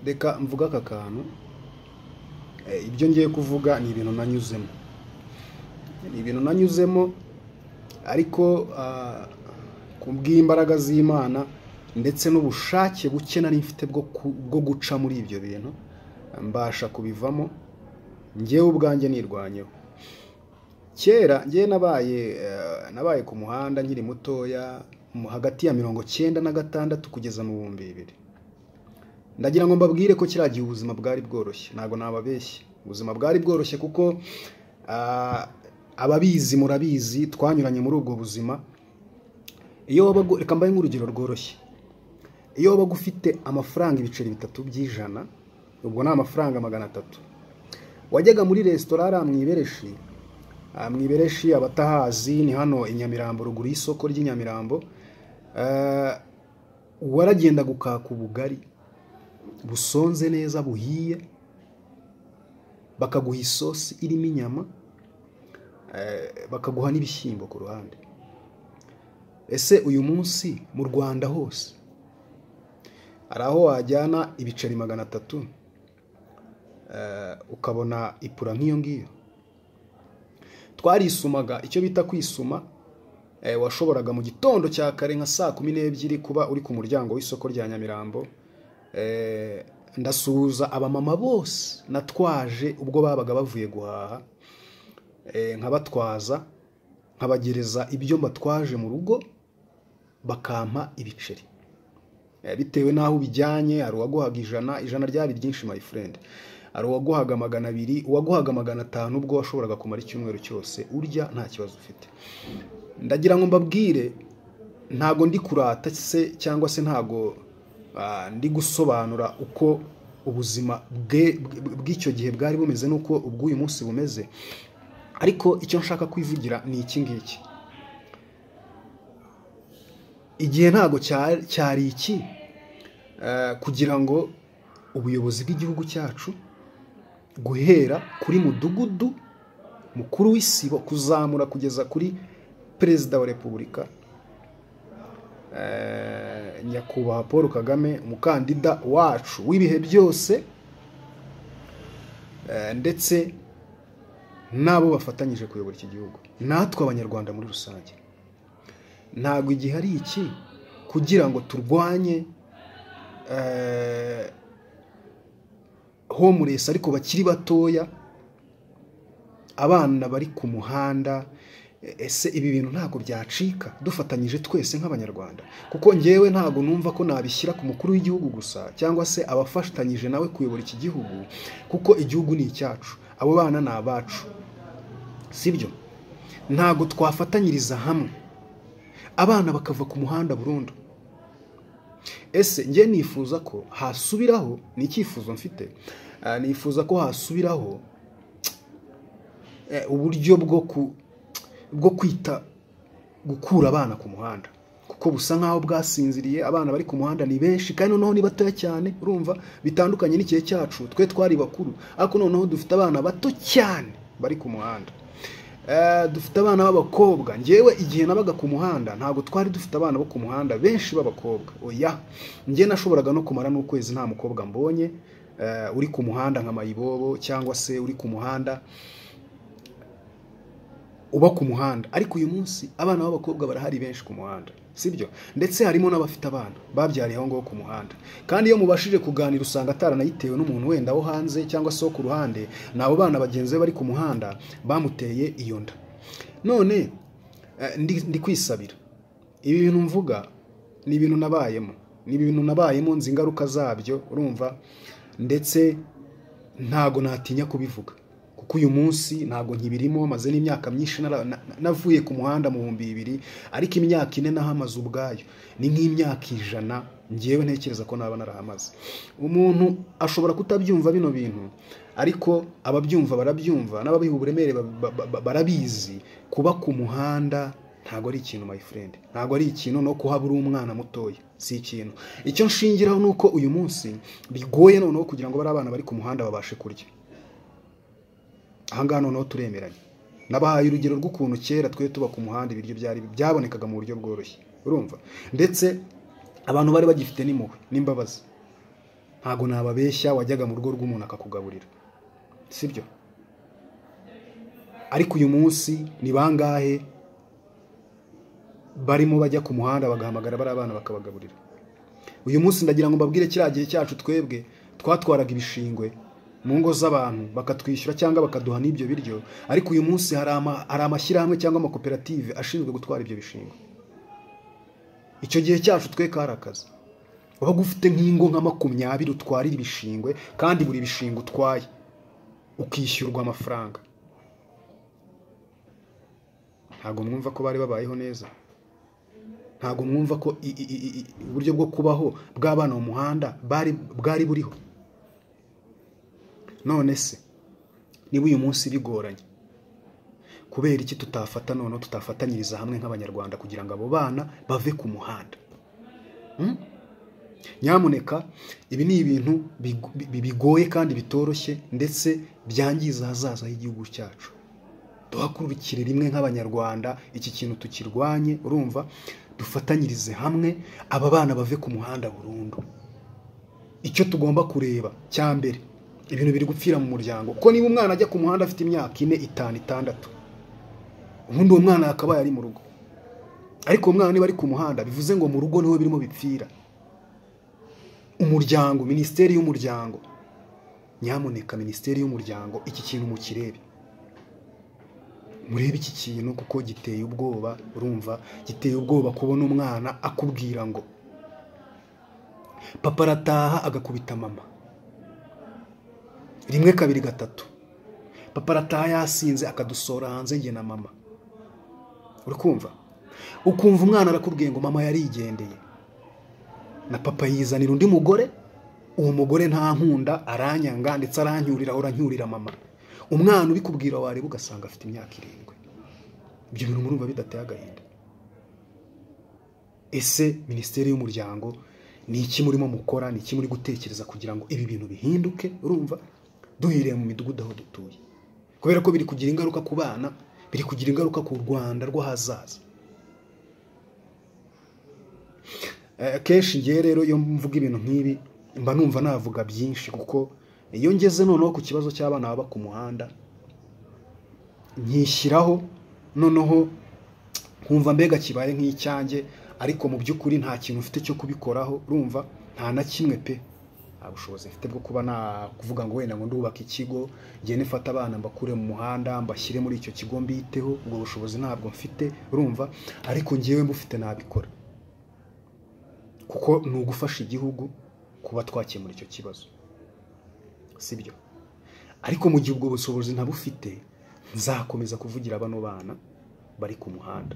reka mvuge aka kantu ibyo ngiye kuvuga ni ibintu nanyuzemo ni ibintu nanyuzemo ariko ku bw'imbaraga z'imana ndetse n'ubushake buke nari mfite bwo guca muri ibyo bintu mbasha kubivamo ngewe ubwanjye nirwanyeho kera ngewe nabaye nabaye ku muhanda nkiri mutoya hagati ya mirongo cyenda na gatandatu kugeza mu bihumbi bibiri ndagira ngo mbabwire ko kiriya gihe ubuzima bwari bworoshye ntabwo nababeshye ubuzima bwari bworoshye kuko ababizi murabizi twanyuranye muri ubwo buzima iyo wabaga reka mbaye nk'urugero rworoshye iyo wabaga ufite amafaranga ibiceri bitatu by'ijana ubwo ni amafaranga magana atatu wajyaga muri resitora hariya mu ibereshi mu ibereshi abatahazi ni hano i nyamirambo ruguru y'isoko ry'inyamirambo waragenda gukaka ubugari busonze neza buhiye bakaguha isosi irimo inyama bakaguha n'ibishyimbo ku ruhande ese uyu munsi mu rwanda hose hari aho wajyana ibiceri magana atatu ukabona ipura nk'iyo ngiyo twarisumaga icyo bita kwisuma washoboraga mu gitondo cya kare nka saa kumi n'ebyiri kuba uri ku muryango w'isoko rya nyamirambo ndasuhuza abamama bose natwaje ubwo babaga bavuye guhaha nkabatwaza nkabagereza ibyo mbatwaje mu rugo bakampa ibiceri bitewe n'aho ubijyanye hari uwaguhaga ijana ijana ryari ryinshi my friend hari uwaguhaga magana abiri uwaguhaga magana atanu ubwo washoboraga kumara icyumweru cyose urya nta kibazo ufite ndagira ngo mbabwire ntago ndi kurata se cyangwa se ntago ndi gusobanura uko ubuzima bw'icyo gihe bwari bumeze n'uko ubw'uyu munsi bumeze ariko icyo nshaka kwivugira ni iki ngiki igihe ntabwo cyari iki kugira ngo ubuyobozi bw'igihugu cyacu guhera kuri mudugudu mukuru w'isibo kuzamura kugeza kuri perezida wa repubulika nyakubahwa paul kagame umukandida wacu w'ibihe byose ndetse n'abo bafatanyije kuyobora iki gihugu natwe abanyarwanda muri rusange ntabwo igihe ari iki kugira ngo turwanye homuresi ariko bakiri batoya abana bari ku muhanda ese ibi bintu ntabwo byacika dufatanyije twese nk'abanyarwanda kuko ngewe ntabwo numva ko nabishyira ku mukuru w'igihugu gusa cyangwa se abafatanyije nawe kuyobora iki gihugu kuko igihugu ni icyacu abo bana ni abacu sibyo ntabwo twafatanyiriza hamwe abana bakava ku muhanda burundu ese ngewe nifuza ko hasubiraho ni icyifuzo mfite nifuza ko hasubiraho uburyo bwo ku bwo kwita gukura abana ku muhanda kuko busa nk'aho bwasinziriye abana bari ku muhanda ni benshi kandi noneho ni batoya cyane urumva bitandukanye n'igihe cyacu twe twari bakuru ariko noneho dufite abana bato cyane bari ku muhanda dufite abana b'abakobwa ngewe igihe nabaga ku muhanda ntabwo twari dufite abana bo ku muhanda benshi b'abakobwa oya ngewe nashoboraga no kumara n'ukwezi nta mukobwa mbonye uri ku muhanda nka mayibobo cyangwa se uri ku muhanda uba ku muhanda ariko uyu munsi abana b'abakobwa barahari benshi ku muhanda sibyo ndetse harimo n'abafite abana babyariye aho ngaho ku muhanda kandi iyo mubashije kuganira usanga ataranayitewe n'umuntu wenda wo hanze cyangwa se wo ku ruhande ni abo bana bagenzi be bari ku muhanda bamuteye iyo nda none ndi kwisabira ibi bintu mvuga ni ibintu nabayemo ni ibintu nabayemo nzi ingaruka zabyo urumva ndetse ntago natinya kubivuga kuko uyu munsi ntabwo nkibirimo maze n'imyaka myinshi navuye ku muhanda mu bihumbi bibiri ariko imyaka ine nahamaze ubwayo ni nk'imyaka ijana ngewe ntekereza ko naba narahamaze umuntu ashobora kutabyumva bino bintu ariko ababyumva barabyumva n'ababiha uburemere barabizi kuba ku muhanda ntabwo ari ikintu my friend ntabwo ari ikintu no kuhabura umwana mutoya si ikintu icyo nshingiraho ni uko uyu munsi bigoye noneho kugira ngo bari abana bari ku muhanda babashe kurya ahangaha noneho turemeranye nabahaye urugero rw'ukuntu kera twe tuba ku muhanda ibiryo byari byabonekaga mu buryo bworoshye urumva ndetse abantu bari bagifite n'impuhwe n'imbabazi ntabwo nababeshya wajyaga mu rugo rw'umuntu akakugaburira sibyo ariko uyu munsi ni bangahe barimo bajya ku muhanda bagahamagara bari abana bakabagaburira uyu munsi ndagira ngo mbabwire kiriya gihe cyacu twebwe twatwaraga ibishingwe mu ngo z'abantu bakatwishyura cyangwa bakaduha n'ibyo biryo ariko uyu munsi hari amashyirahamwe cyangwa amakoperative ashinzwe gutwara ibyo bishingwe icyo gihe cyacu twe kari akazi wabaga ufite nk'ingo nka makumyabiri utwarira ibishingwe kandi buri bishingwe utwaye ukishyurwa amafaranga ntabwo mwumva ko bari babayeho neza ntabwo mwumva ko uburyo bwo kubaho bw'abana mu muhanda bwari buriho none se niba uyu munsi bigoranye kubera iki tutafata noneho tutafatanyiriza hamwe nk'abanyarwanda kugira ngo abo bana bave ku muhanda nyamuneka ibi ni ibintu bigoye kandi bitoroshye ndetse byangiza ahazaza h'igihugu cyacu duhakurikire rimwe nk'abanyarwanda iki kintu tukirwanye urumva dufatanyirize hamwe aba bana bave ku muhanda burundu icyo tugomba kureba cya mbere ibintu biri gupfira mu muryango kuko niba umwana ajya ku muhanda afite imyaka ine itanu itandatu ubundi uwo mwana yakabaye ari mu rugo ariko uwo mwana niba ari ku muhanda bivuze ngo mu rugo niho birimo bipfira umuryango minisiteri y'umuryango nyamuneka minisiteri y'umuryango iki kintu mukirebe murebe iki kintu kuko giteye ubwoba urumva giteye ubwoba kubona umwana akubwira ngo papa arataha agakubita mama rimwe kabiri gatatu papa arataha yasinze akadusora hanze njye na mama uri kumva ukumva umwana arakubwiye ngo mama yarigendeye na papa yizanira undi mugore uwo mugore nta nkunda aranyanga ndetse arancyurira ahora ancyurira mama umwana ubikubwira wareba ugasanga afite imyaka irindwi ibyo bintu murumva bidateye agahinda ese minisiteri y'umuryango ni iki murimo mukora ni iki muri gutekereza kugira ngo ibi bintu bihinduke urumva duhiriye mu midugudu aho dutuye kubera ko biri kugira ingaruka ku bana biri kugira ingaruka ku rwanda rw'ahazaza kenshi ngewe rero iyo mvuga ibintu nk'ibi mba numva navuga byinshi kuko iyo ngeze noneho ku kibazo cy'abana baba ku muhanda nkishyiraho noneho nkumva mbega kibaye nk'icyanjye ariko mu by'ukuri nta kintu mfite cyo kubikoraho urumva nta na kimwe pe nta bushobozi mfite bwo kuba nakuvuga ngo wenda ngo ndubaka ikigo ngende mfate abana mbakure mu muhanda mbashyire muri icyo kigo mbiteho ubwo bushobozi ntabwo mfite urumva ariko ngewe mbufite nabikora kuko ni ugufasha igihugu kuba twakemura icyo kibazo si byo ariko mu gihe ubwo bushobozi ntabufite nzakomeza kuvugira bano bana bari ku muhanda